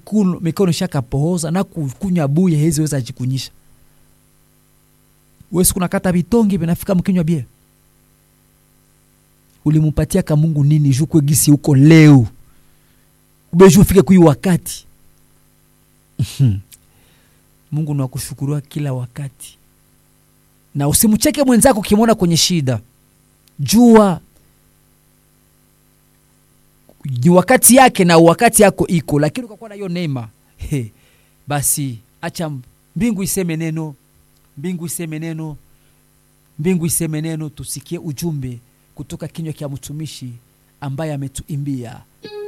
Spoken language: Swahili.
mikono, mikono shakapohoza na kukunywa buye hezi weza jikunyisha wesi kunakata vitongi vinafika mkinywa bia ulimupatia ka mungu nini juu kwegisi huko leo ubeju ufike kui wakati mungu nakushukuriwa kila wakati na usimcheke mwenzako ukimwona kwenye shida jua ni wakati yake na wakati yako iko lakini ukakuwa na hiyo neema he, basi acha mbingu iseme neno mbingu iseme neno mbingu iseme neno tusikie ujumbe kutoka kinywa kya mtumishi ambaye ametuimbia